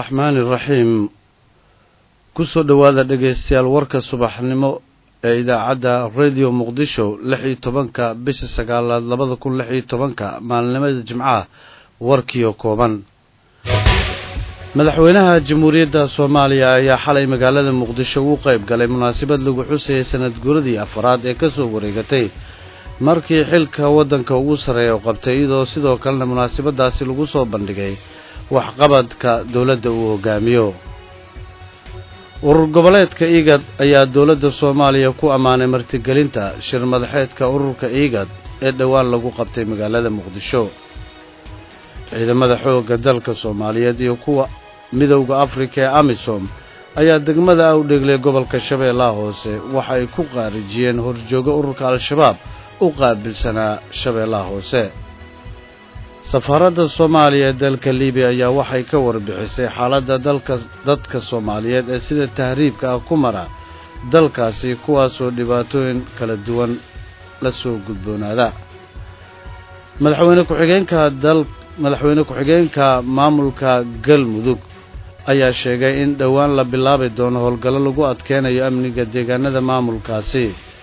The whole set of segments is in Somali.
araxmaani iraxiim kusoo dhowaada dhegaystayaal warka subaxnimo ee idaacadda radio muqdisho lix iyo tobanka bisha sagaalaad labada kun lix iyo tobanka maalinimada jimcaha warkiio kooban madaxweynaha jamhuuriyadda soomaaliya ayaa xalay magaalada muqdisho ugu qayb galay munaasabad lagu xusayay sanad guuradii afaraad ee ka soo wareegatay markii xilka waddanka ugu sarreeya u qabtay iyadoo sidoo kalena munaasabadaasi lagu soo bandhigay waxqabadka dowladda uu hogaamiyo urur goboleedka iigad ayaa dowladda soomaaliya ku ammaanay martigelinta shir madaxeedka ururka iigad ee dhowaan lagu qabtay magaalada muqdisho ciidamada xoogga dalka soomaaliyeed iyo kuwa midowda afrika ee amisom ayaa degmada awdheeglay gobolka shabeellaha hoose waxa ay ku qaarijiyeen horjoogo ururka al-shabaab u qaabilsanaa shabeellaha hoose safaaradda soomaaliya ee dalka libiya ayaa waxay ka warbixisay xaaladda dalka dadka soomaaliyeed ee sida tahriibka ah ku mara dalkaasi kuwaasoo dhibaatooyin kala duwan la soo gudboonaada madaxweyne ku-xigeenka dal madaxweyne ku-xigeenka maamulka galmudug ayaa sheegay in dhowaan la bilaabi doono howlgallo lagu adkeynayo amniga deegaanada maamulkaasi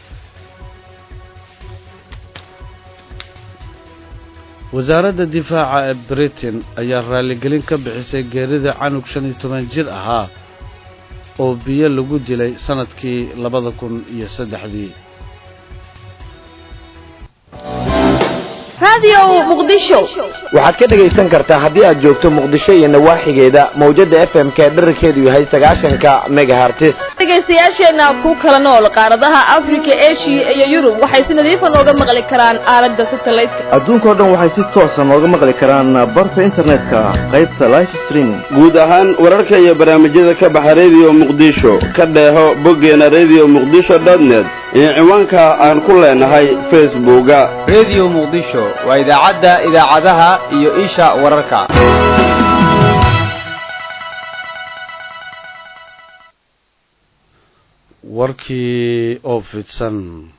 wasaaradda difaaca ee britain ayaa raaligelin ka bixisay geerida canug shan iyo toban jir ahaa oo biyo lagu dilay sannadkii labada kun iyo saddexdii waxaad ka dhegaysan kartaa haddii aad joogto muqdisho iyo nawaaxigeeda mawjada f m k dherarkeedu yahay sagaashanka megahartis dhegaystayaasheenna ku kala nool qaaradaha afrika eshiya iyo yurub waxay si nadiifa nooga maqli karaan aalada satelliteka adduunkao dhan waxay si toosa nooga maqli karaan barta internetka qaybta life streaming guud ahaan wararka iyo barnaamijyada ka baxa radio muqdisho ka dheeho boggeena radio muqdisho dotnet iyo ciwaanka aan ku leenahay facebooka radio muqdisho waa idaacadda idaacadaha iyo isha wararka warkii oo fidsan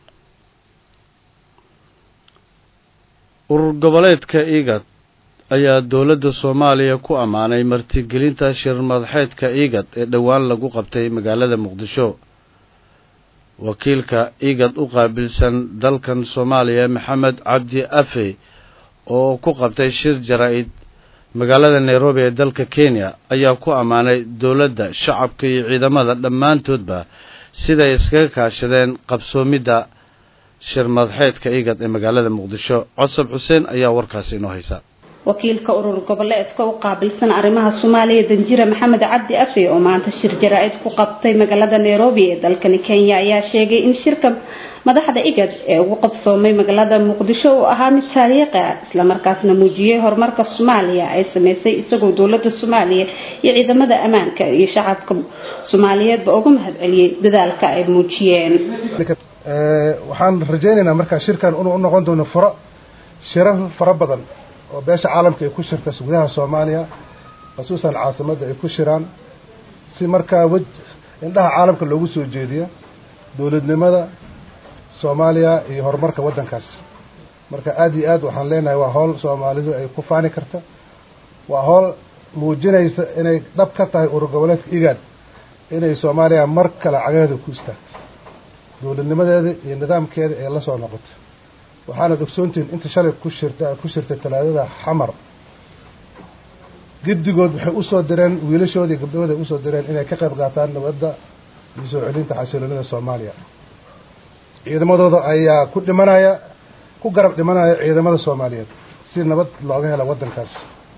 urur goboleedka igad ayaa dowladda soomaaliya ku ammaanay martigelinta shir madaxeedka igad ee dhowaan lagu qabtay magaalada muqdisho wakiilka igad u qaabilsan dalkan soomaaliya maxamed cabdi afe oo ku qabtay shir jaraa-id magaalada nairobi ee dalka kenya ayaa ku ammaanay dowladda shacabka iyo ciidamada dhammaantoodba siday iskaga kaashadeen qabsoomidda shir madaxeedka igad ee magaalada muqdisho cosab xuseen ayaa warkaasi inoo haysa wakiilka urur goboleedka u qaabilsan arrimaha soomaaliya danjira maxamed cabdi afe oo maanta shir jaraa-id ku qabtay magaalada nairobi ee dalkani kenya ayaa sheegay in shirka madaxda igad ee ugu qabsoomay magaalada muqdisho uu ahaa mid taariikhi ah islamarkaasna muujiyey horumarka soomaaliya ay sameysay isagoo dowlada soomaaliya iyo ciidamada ammaanka iyo shacabka soomaaliyeedba uga mahadceliyey dadaalka ay muujiyeen waxaan rajaynaynaa markaa shirkan inuu noqon doono furo shirar fara badan oo beesha caalamka ay ku shirta gudaha soomaaliya khasuusan caasimadda ay ku shiraan si markaa wej indhaha caalamka loogu soo jeediyo dowladnimada soomaaliya iyo horumarka waddankaas marka aada iyo aad waxaan leenahay waa howl soomaalidu ay ku faani karta waa howl muujinaysa inay dhab ka tahay urur goboleedka igaad inay soomaaliya mar kale cagaheeda ku istaagto dowladnimadeeda iyo nidaamkeeda ee la soo noqoto waxaanad ogsoontihiin inta shalay ku shirta ku shirtay talaadada xamar giddigood waxay usoo direen wiilashooda iyo gabdhahooda ay usoo direen inay ka qayb qaataan nabadda iyo soo celinta xasiloonida soomaaliya ciidamadooda ayaa ku dhimanaya ku garab dhimanaya ciidamada soomaaliyeed si nabad looga hela waddankaas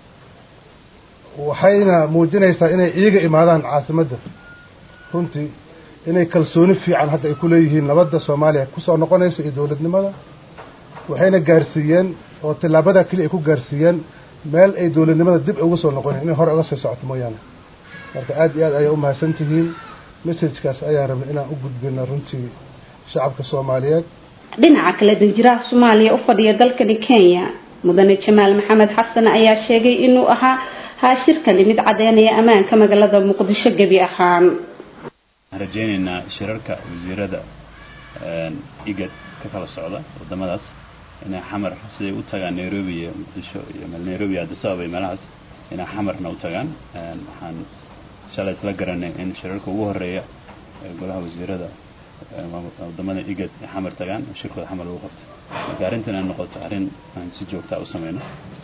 waxayna muujinaysaa inay iiga imaadaan caasimadda runtii inay kalsooni fiican hadda ay ku leeyihiin nabadda soomaaliya kusoo noqonaysa iyo dowladnimada waxayna gaarsiiyeen oo tillaabada keliya ay ku gaarsiiyeen meel ay dowladnimada dib uga soo noqonin inay hore uga sii socoto mooyaane marka aada iyo aad ayaa u mahadsan tihiin messajkaas ayaan rabnay inaan u gudbino runtii shacabka soomaaliyeed dhinaca kale danjiraha soomaaliya u fadhiya dalkani kenya mudane jamaal maxamed xasan ayaa sheegay inuu ahaa haa shirkani mid cadeynaya ammaanka magaalada muqdisho gebi ahaan waxaan rajaynaynaa shirarka wasiirada igad ka kala socda wadamadaas inay xamar siday u tagaan nairobi iyo muqdisho iyo nairobi iyo addis ababa iyo meelahaas inay xamarna u tagaan waxaan shalay isla garanay in shirarka ugu horeeya ee golaha wasiirada wadamada igad ay xamar tagaan oo shirkooda xamar lagu qabto marka arrintan ay noqoto arrin aan si joogtaa u sameyno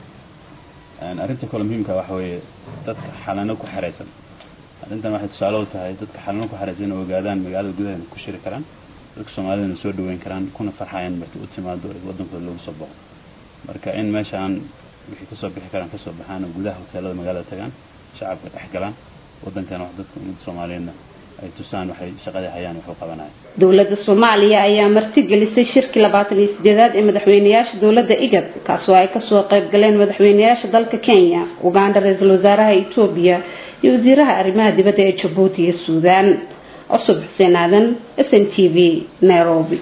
arrinta kale muhiimka waxa weeye dadka xalano ku xeraysan arrintan waxay tusaale u tahay dadka xalano ku xeraysan oo ogaadaan magaalada gudaheeda ku shiri karaan dadka soomaalidana soo dhaweyn karaan kuna farxayaan marti u timaado ee waddankooda loogu soo boqo marka in meeshaan wixii kasoo bixi karaan kasoo baxaan oo gudaha hoteelada magaalada tagaan shacabka dhex galaan waddankana wax dadka ummadda soomaaliyeedna ay tusaan waxay shaqadii hayaan wax u qabanayaan dowladda soomaaliya ayaa martigelisay shirkii labaatan iyo sideedaad ee madaxweyneyaasha dowladda igad kaasoo ay kasoo qayb galeen madaxweyneyaasha dalka kenya uganda ra-iisul wasaaraha etoobiya iyo wasiiraha arrimaha dibadda ee jabuuti iyo suudaan cusub xuseen aadan s n t v nairobi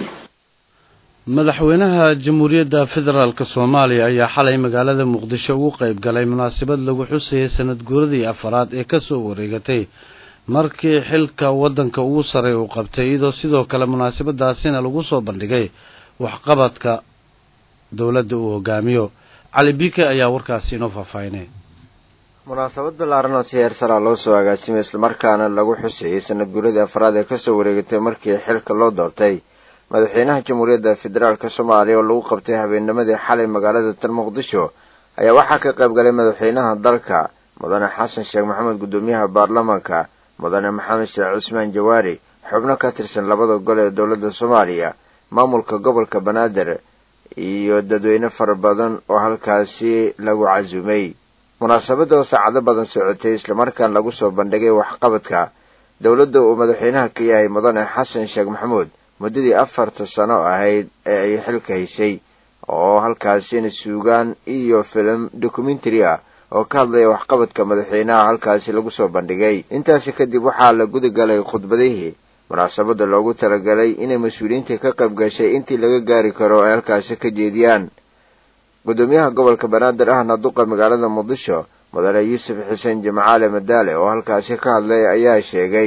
madaxweynaha jamhuuriyadda federaalk soomaaliya ayaa xalay magaalada muqdisho ugu qayb galay munaasabad lagu xusayay sanad guuradii afaraad ee kasoo wareegatay markii xilka waddanka ugu sarey uu qabtay iyadoo sidoo kale munaasabadaasina lagu soo bandhigay waxqabadka dowladda uu hogaamiyo cali bike ayaa warkaasi inoo faahfaahinay munaasabad ballaaran oo si heer saraa loo soo agaasimay islamarkaana lagu xusayay sanad guuradii afraad ee kasoo wareegatay markii xilka loo doortay madaxweynaha jamhuuriyadda federaalk soomaaliya oo lagu qabtay habeennimadii xalay magaalada tan muqdisho ayaa waxaa ka qayb galay madaxweynaha dalka mudane xasan sheekh maxamed guddoomiyaha baarlamaanka mudane maxamed sheekh cusmaan jawaari xubno ka tirsan labada gol ee dowladda soomaaliya maamulka gobolka banaadir iyo dadweyne fara badan oo halkaasi lagu casuumay munaasabadda oo saacado badan socotay islamarkaan lagu soo bandhigay waxqabadka dowladda uu madaxweynaha ka yahay mudane xasan sheekh maxamuud muddadii afarta sano ahayd ee ay xilka haysay oo halkaasina suugaan iyo filim documentary ah oo ka hadlaya waxqabadka madaxweynaha halkaasi lagu soo bandhigay intaasi kadib waxaa la guda galay khudbadihii munaasabadda loogu talagalay inay mas-uuliyiinta ka qayb gashay intii laga gaari karo ay halkaasi ka jeediyaan guddoomiyaha gobolka banaadir ahna duqa magaalada muqdisho mudane yuusuf xuseen jimcaale madaale oo halkaasi ka hadlay ayaa sheegay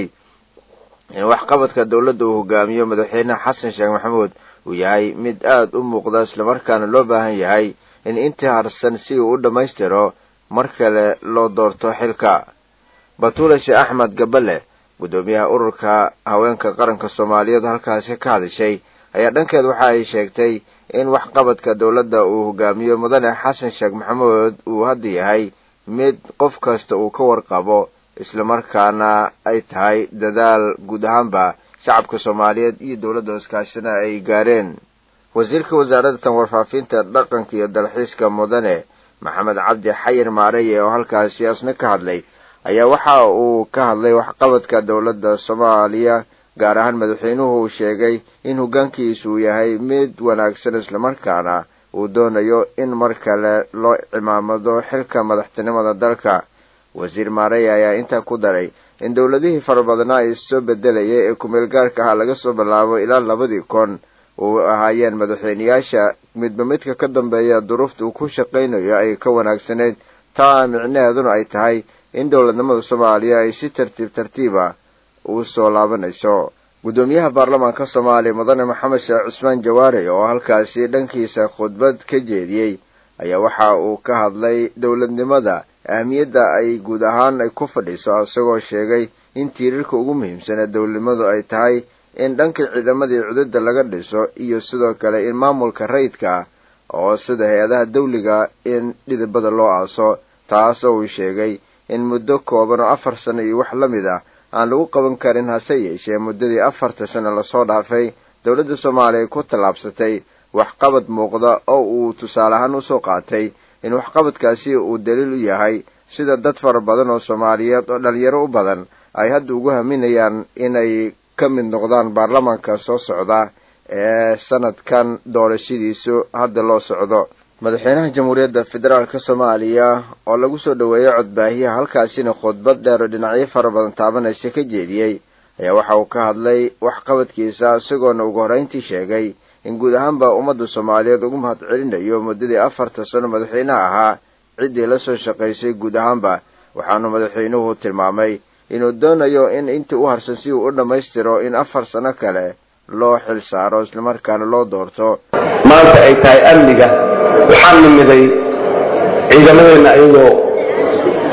in waxqabadka dowladda uu hogaamiyo madaxweyne xasan sheekh maxamuud uu yahay mid aada u muuqda islamarkaana loo baahan yahay in intii harsan si uu u dhammaystiro mar kale loo doorto xilka batuule sheekh axmed gabale guddoomiyaha ururka haweenka qaranka soomaaliyeed halkaasi ka hadishay ayaa dhankeed waxa ay sheegtay in waxqabadka dowladda uu hogaamiyo mudane xasan sheekh maxamuud uu hadda yahay mid qof kasta uu ka warqabo islamarkaana ay tahay dadaal guud ahaanba shacabka soomaaliyeed iyo dowladda iskaashina ay gaareen wasiirka wasaaradda tan warfaafinta dhaqanka iyo dalxiiska mudane maxamed cabdi xayir maareye oo halkaasi asna ka hadlay ayaa waxa uu ka hadlay waxqabadka dowladda soomaaliya gaar ahaan madaxweynuhu uu sheegay in hoggaankiisu uu yahay mid wanaagsan islamarkaana uu doonayo in mar kale loo cimaamado xilka madaxtinimada dalka wasiir maarey ayaa intaa ku daray in dowladihii fara badnaa ay soo bedelayay ee kumeel gaarka ahaa laga soo bilaabo ilaa labadii kun uu ahaayeen madaxweyneyaasha midba midka ka dambeeya duruufta uu ku shaqaynayo ay ka wanaagsanayd taa micnaheeduna ay tahay in dowladnimada soomaaliya ay si tartiib tartiiba u soo laabanayso guddoomiyaha baarlamaanka soomaaliya mudane maxamed sheekh cusmaan jawaare oo halkaasi dhankiisa khudbad ka jeediyey ayaa waxa uu ka hadlay dowladnimada ahmiyadda ay guud ahaan ay ku fadhiso isagoo sheegay in tiirarka ugu muhiimsan ee dowladnimadu ay tahay in dhanka ciidamadii cududda laga dhiso iyo sidoo kale in maamulka rayidka ah oo sida hay-adaha dawliga in dhidibada loo aaso taasoo uu sheegay in muddo kooban oo afar sano iyo wax la mid ah aan lagu qaban karin hase yeeshee muddadii afarta sano lasoo dhaafay dowladda soomaaliya ay ku tallaabsatay waxqabad muuqda oo uu tusaale ahaan usoo qaatay in waxqabadkaasi uu daliil u yahay sida dad fara badan oo soomaaliyeed oo dhalinyaro u badan ay hadda ugu haminayaan inay ka mid noqdaan baarlamaanka soo socda ee sanadkan doorashadiisu hadda loo socdo madaxweynaha jamhuuriyadda federaalka soomaaliya oo lagu soo dhoweeyey codbaahiyaha halkaasina khudbad dheer oo dhinacyo fara badan taabanaysa ka jeediyey ayaa waxa uu ka hadlay waxqabadkiisa isagoona ugu horreyntii sheegay in guud ahaanba ummadda soomaaliyeed ugu mahad celinayo muddadii afarta sano madaxweynaha ahaa ciddii la soo shaqaysay guud ahaanba waxaanu madaxweynuhu tilmaamay inuu doonayo in intii u harsan si uu u dhammaystiro in afar sano kale loo xil saaro islamarkaana loo doorto maanta ay tahay amniga waxaan nimiday ciidamadeenna ayagoo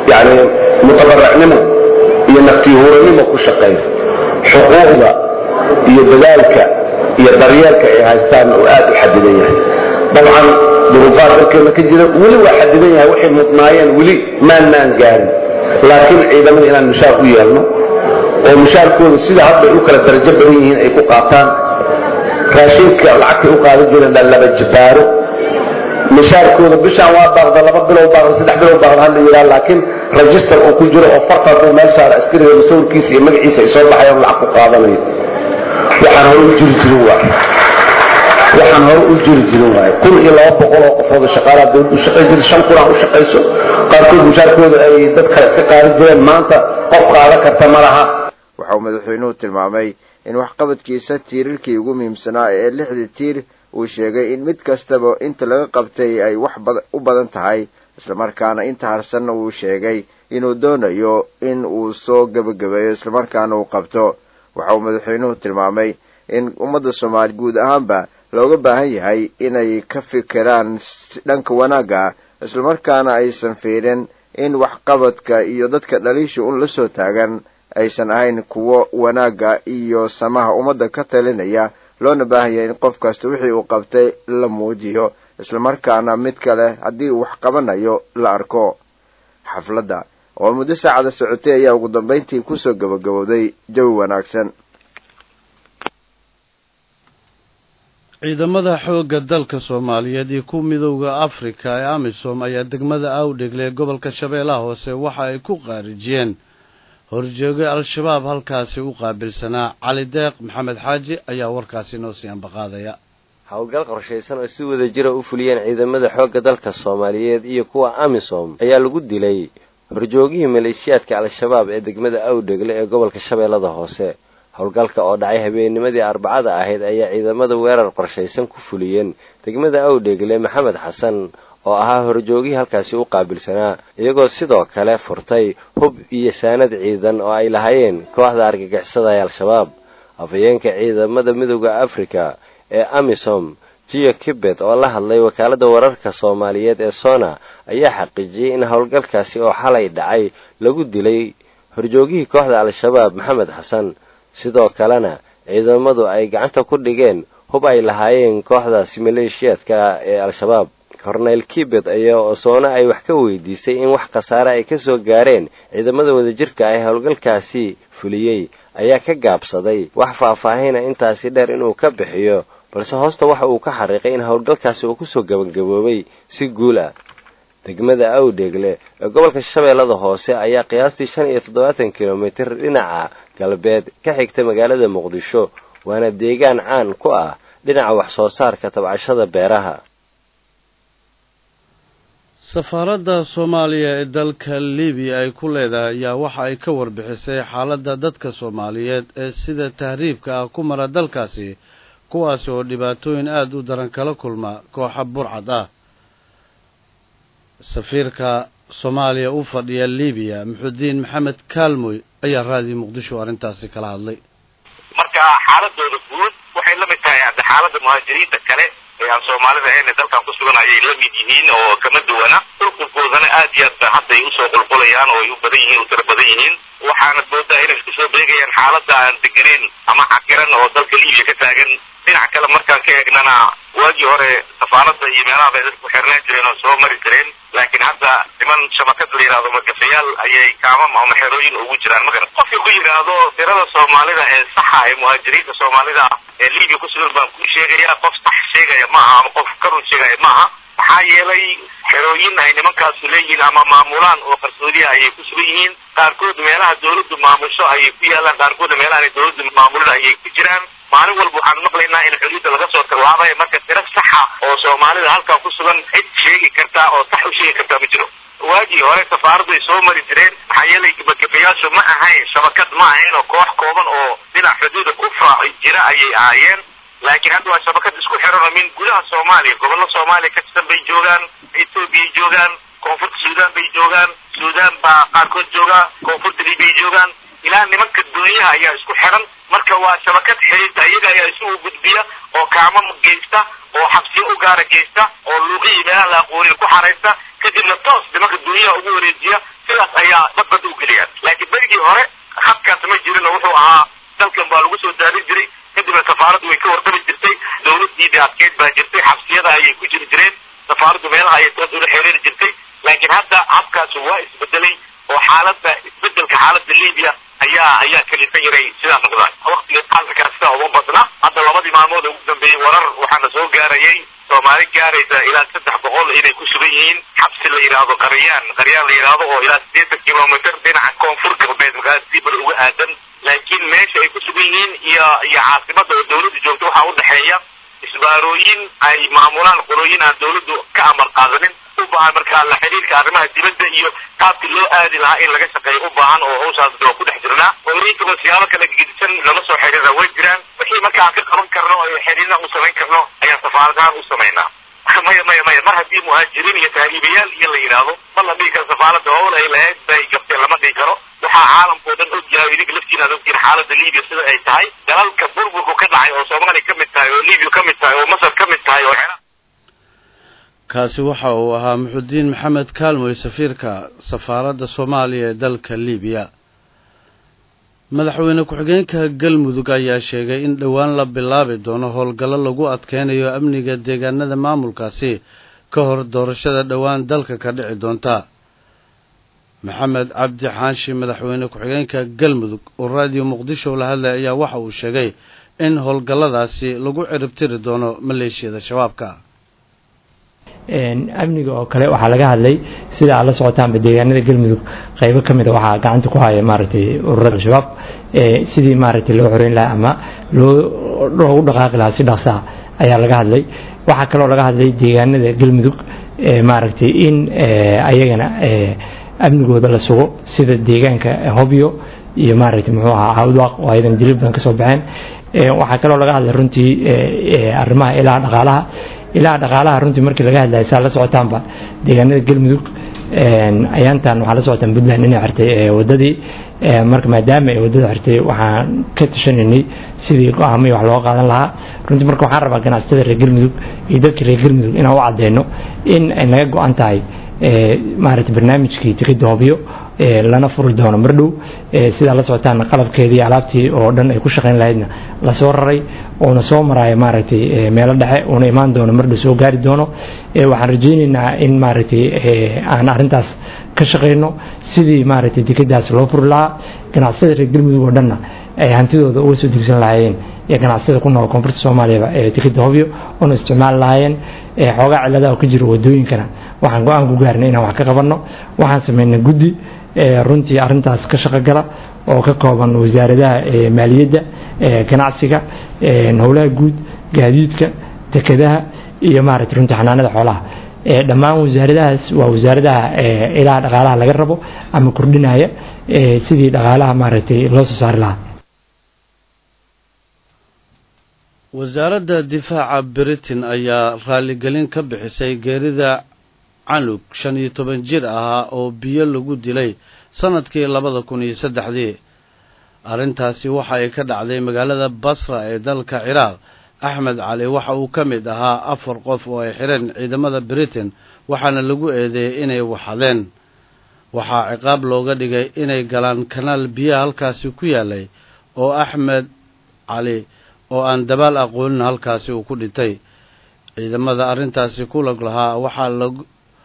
yacni mutabaracnimo iyo naftihuuranimo ku shaqeeya xuquuqda iyo dadaalka iyo daryeelka ay haystaan uu aad u xadidan yahay dabcan duruufaad dalkeena ka jira weli waa xadidan yahay waxay mudnaayeen weli maannaan gaarin laakiin ciidamada inaan mushaar u yeelno oo mushaarkooda sida hadda ay u kala darajo badan yihiin ay ku qaataan raashinka lacagtay u qaadan jireen la laba jibaaro mishaarkooda bishaan waa baaqda laba bilow baaqda saddex bilow baaqda hadla yidhaha laakiin register uu ku jiro oo farta hadduu meel saara askariga sawirkiisa iyo magaciisa ay soo baxayaan lacag ku qaadanayo waxaan hore u jiri jirin waay waxaan hore u jiri jirin waay kun iyo laba boqol oo qofood shaqaalaha dowlad u shaqayn jirta shan kun aan u shaqayso qaarkood mushaarkooda ay dad kale iska qaadan jireen maanta qof qaadan karta ma laha waxa uu madaxweynuhu tilmaamay in waxqabadkiisa tiirarkii ugu muhiimsanaa ee lixdii tiir uu sheegay in mid kastaba inta laga qabtay ay wax u badan tahay islamarkaana inta harsanna uu sheegay inuu doonayo in uu soo gebagabeeyo islamarkaana uu qabto waxa uu madaxweynuhu tilmaamay in ummadda soomaaliya guud ahaanba looga baahan yahay inay ka fikiraan dhanka wanaagga islamarkaana aysan fiirin in waxqabadka iyo dadka dhaliisha un la soo taagan aysan ahayn kuwo wanaagga iyo samaha ummadda ka talinaya loona baahan yahay in qof kasta wixii uu qabtay la muujiyo islamarkaana mid kale haddii uu wax qabanayo la arko xafladda oo muddo saacada socotay ayaa ugu dambayntii kusoo gabagabowday jawi wanaagsan ciidamada xoogga dalka soomaaliyeed iyo ku midowda afrika ee amisom ayaa degmada awdhegle ee gobolka shabeellaha hoose waxa ay ku qaarijiyeen horjooge al-shabaab halkaasi u qaabilsanaa cali deeq maxamed xaaji ayaa warkaasi noo sii ambaqaadaya howlgal qorshaysan oo si wada jira u fuliyeen ciidamada xoogga dalka soomaaliyeed iyo kuwa amisom ayaa lagu dilay horjoogihii maleeshiyaadka al-shabaab ee degmada awdhegle ee gobolka shabeellada hoose howlgalka oo dhacay habeennimadii arbacada ahayd ayaa ciidamada weerar qorshaysan ku fuliyeen degmada awdhegle maxamed xasan oo ahaa horjoogihii halkaasi u qaabilsanaa iyagoo sidoo kale furtay hub iyo saanad ciidan oo ay lahaayeen kooxda argagixisada ee al-shabaab afhayeenka ciidamada midooda afrika ee amisom jiyo kibet oo la hadlay wakaaladda wararka soomaaliyeed ee sona ayaa xaqiijiyey in howlgalkaasi oo xalay dhacay lagu dilay horjoogihii kooxda al-shabaab maxamed xasan sidoo kalena ciidamadu ay gacanta ku dhigeen hub ay lahaayeen kooxdaasi maleeshiyaadka ee al-shabaab korneyl kibet ayaa osoona ay wax ka weydiisay in wax khasaare ay ka soo gaareen ciidamada wadajirka ah ee howlgalkaasi fuliyey ayaa ka gaabsaday wax faahfaahina intaasi dheer inuu ka bixiyo balse hoosta waxa uu ka xariiqay in howlgalkaasi uu kusoo gabagaboobay si guul ah degmada awdheegle ee gobolka shabeellada hoose ayaa qiyaastii shan iyo toddobaatan kilomitir dhinaca galbeed ka xigta magaalada muqdisho waana deegaan caan ku ah dhinaca wax soo saarka tabcashada beeraha safaaradda soomaaliya ee dalka libiya ay ku leedahay ayaa waxa ay ka warbixisay xaaladda dadka soomaaliyeed ee sida tahriibka ah ku mara dalkaasi kuwaasi oo dhibaatooyin aada u daran kala kulma kooxa burcad ah safiirka soomaaliya u fadhiya libiya muxudiin maxamed kaalmoy ayaa raadiyo muqdisho arrintaasi kala hadlay marka xaaladooda guud waxay la mid tahay hadda xaaladda muhaajiriinta kale ee aan soomaalida ahayn ee dalkan ku sugan ayay la mid yihiin oo kama duwana qulqulkoodana aad iyo aad ba hadda ay usoo qulqulayaan oo ay u badan yihiin u tiro badan yihiin waxaana moodaa inay isku soo beegayaan xaaladda aan deganeyn ama cakiran oo dalka libiya ka taagan dhinac kale markaan ka eegnana waagii hore safaaradda iyo meelaha bay dadku xirnaan jireen oo soo mari jireen laakiin hadda niman shabakad la yidhahdo magafayaal ayay kaamam ama xerooyin ugu jiraan magan qofkii ku yidhaahdo tirada soomaalida ee saxa ee muhaajiriinta soomaalida ah ee libiya ku sugan baan ku sheegaya qof sax sheegaya maaha ama qof ka run sheegaya maaha maxaa yeelay xerooyin ay nimankaasu leeyihiin ama maamulaan oo qarsoodiya ayay ku sugan yihiin qaarkood meelaha dawladdu maamusho ayay ku yaalaan qaarkoodna meelaha dawladdu maamulin ayay ku jiraan maalin walba waxaan maqlaynaa in xuduudda laga soo tallaabay marka tiro saxa oo soomaalida halkaa ku sugan cid sheegi kartaa oo sax u sheegi kartaa ma jiro waagii hore safaaraddu ay soo mari jireen maxaa yeelay gebagabayaashu ma ahayn shabakad ma ahayn oo koox kooban oo dhinac xuduuda ku faaci jira ayay ahaayeen laakiin hadda waa shabakad isku xiran oo min gudaha soomaaliya gobollo soomaaliya ka tirsan bay joogaan ethoobiya joogaan koonfurta suudaan bay joogaan suudaan baa qaarkood joogaa koonfurta libiya joogaan ilaa nimanka doonyaha ayaa isku xiran marka waa shabakad xiriirta iyaga ayaa isugu gudbiya oo kaamam geysta oo xabsiyo u gaara geysta oo luuqihii meelaha la aqoonin ku xaraysta kadibna toos nimanka doonyaha ugu wareejiya sidaas ayaa badbad u geliyaan laakiin berigii hore habkaas ma jirin oo wuxuu ahaa dalkan baa lagu soo daadin jiray kadibna safaaraddu way ka warqabi jirtay dawladdiidii adkeyd baa jirtay xabsiyada ayay ku jiri jireen safaaraddu meelaha ayay toos ula xiriiri jirtay laakiin hadda habkaasi waa isbedelay oo xaaladda isbedelka xaaladda libiya ayaa ayaa kalifan yaray sidaa noqdaan waqtiga xaalkaas sidaa uma badna hadda labadii maalmood ugu dambeeyey warar waxaana soo gaarayay soomaali gaaraysa ilaa saddex boqol inay ku sugan yihiin xabsi la yidhaahdo qaryaan qaryaan la yidhaahdo oo ilaa siddeetan kilomitr dhinaca koonfur galbeed magaalada siibal uga aadan laakiin meesha ay ku sugan yihiin iyo iyo caasimada oo dawladda joogta waxaa u dhexeeya isbaarooyin ay maamulaan qolooyin aan dawladdu ka amar qaadanin u baahan markaa la xiriirka arrimaha dibadda iyo qaabkii loo aadi lahaa in laga shaqeeyo u baahan oo hawshaas waa ku dhex jirnaa qolooyinkaba siyaabo kala gedisan lala soo xiriira way jiraan wixii markaa aan ka qaban karno oo xiriirna u samayn karno ayaan safaaradahaan u samaynaa maya maya maya mar haddii muhaajiriin iyo tahriibayaal iyo la yidhaahdo ma la dhihi karo safaaradda howl ay lahayd bay gabtee lama dhihi karo waxaa caalamkao dhan og yahay idinka laftiina ad ogtiin xaaladda libiya sida ay tahay dalalka burburku ka dhacay oo soomaaliya ka mid tahay oo libiya ka mid tahay oo masar ka mid tahay oo kaasi waxa uu ahaa muxudiin maxamed kaalmoy safiirka safaaradda soomaaliya ee dalka libiya madaxweyne ku-xigeenka galmudug ayaa sheegay in dhowaan la bilaabi doono howlgallo lagu adkeynayo amniga deegaanada maamulkaasi ka hor doorashada dhowaan dalka ka dhici doonta maxamed cabdi xaanshi madaxweyne ku-xigeenka galmudug oo raadiyo muqdisho la hadlay ayaa waxa uu sheegay in howlgalladaasi lagu ciribtiri doono maleeshiyada shabaabka amniga oo kale waxaa laga hadlay sida aad la socotaanba deegaanada galmudug qaybo ka mid a waxaa gacanta ku haya maaragtay ururada al-shabaab sidii maaragtay loo xoreyn lahaa ama loo loogu dhaqaaqi lahaa si dhaqsaa ayaa laga hadlay waxaa kaloo laga hadlay deegaanada galmudug maaragtay in ayagana amnigooda la sugo sida deegaanka hobyo iyo maaragtay muxuu ahaa cawdwaaq oo ayadan dilil badan kasoo baxeen waxaa kaloo laga hadlay runtii arrimaha ilaha dhaqaalaha ilaha dhaqaalaha runtii markii laga hadlaya saa la socotaanba deegaanada galmudug ayaantan waxaa la socotaan puntland inay xirtay wadadii marka maadaama ay wadada xirtay waxaan ka tashanaynay sidii go-aamay wax looga qaadan lahaa runtii marka waxaan rabaa ganacsatada reer galmudug iyo dadka reer galmudug inaan u cadeyno in ay naga go-an tahay maaragtay barnaamijkii tikida hobyo lana furi doono mardhow sidaa la socotaan qalabkeedii alaabtii oo dhan ay ku shaqayn lahaydna lasoo raray oona soo maraayo maaragtay meelo dhexe uuna imaan doono mardhow soo gaari doono waxaan rajaynaynaa in maaragtay aan arrintaas ka shaqayno sidii maaragtay tikadaas loo furi lahaa ganacsatada reer galmudug oo dhanna ay hantidooda uga soo degsan lahaayeen iyo ganacsatada ku nool koonfurta soomaaliyaba ee tikida hobyo una isticmaali lahaayeen xoogaa ciladaha ka jiro wadooyinkana waxaan go-aan ku gaarnay inaan wax ka qabanno waxaan samaynay guddi runtii arrintaas ka shaqogala oo ka kooban wasaaradaha maaliyadda ganacsiga howlaha guud gaadiidka dekedaha iyo maaragtay runtii xanaanada xoolaha dhammaan wasaaradahaas waa wasaaradaha ilaha dhaqaalaha laga rabo ama kordhinaya sidii dhaqaalaha maaragtay loo soo saari lahaa wasaaradda difaaca britain ayaa raaligelin ka bixisay geerida canug shan iyo toban jir ahaa oo biyo lagu dilay sannadkii labada kun iyo saddexdii arrintaasi waxa ay ka dhacday magaalada basra ee dalka ciraaq axmed cali waxa uu ka mid ahaa afar qof oo ay xidheen ciidamada britain waxaana lagu eedeeyey inay waxadeen waxaa ciqaab looga dhigay inay galaan kanaal biyaha halkaasi ku yaalay oo axmed cali oo aan dabaal aqoonin halkaasi uu ku dhintay ciidamada arrintaasi ku lag lahaa waxaa lag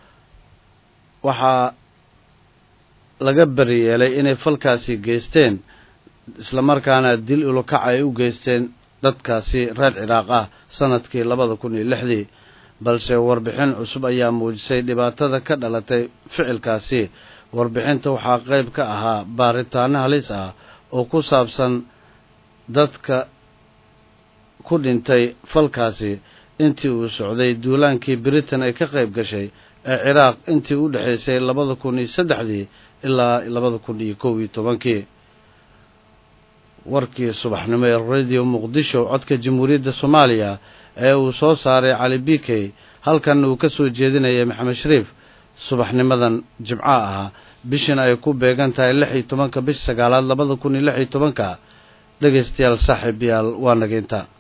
waxaa laga beri yeelay inay falkaasi geysteen islamarkaana dil ulokac ay u geysteen dadkaasi reer ciraaq ah sannadkii labada kun iyo lixdii balse warbixin cusub ayaa muujisay dhibaatada ka dhalatay ficilkaasi warbixinta waxaa qayb ka ahaa baaritaano halis ah oo ku saabsan dadka ku dhintay falkaasi intii uu socday duulaankii britain ay ka qayb gashay ee ciraaq intii u dhexaysay labada kun iyo saddexdii ilaa labada kun iyo kow iyo tobankii warkii subaxnimo ee radio muqdisho codka jamhuuriyadda soomaaliya ee uu soo saaray cali b k halkan uu ka soo jeedinayay maxamed shariif subaxnimadan jimco ahaa bishina ay ku beegan tahay lix iyo tobanka bish sagaalaad labada kun iyo lix iyo tobanka dhegaystayaal saaxiib yaal waa nageynta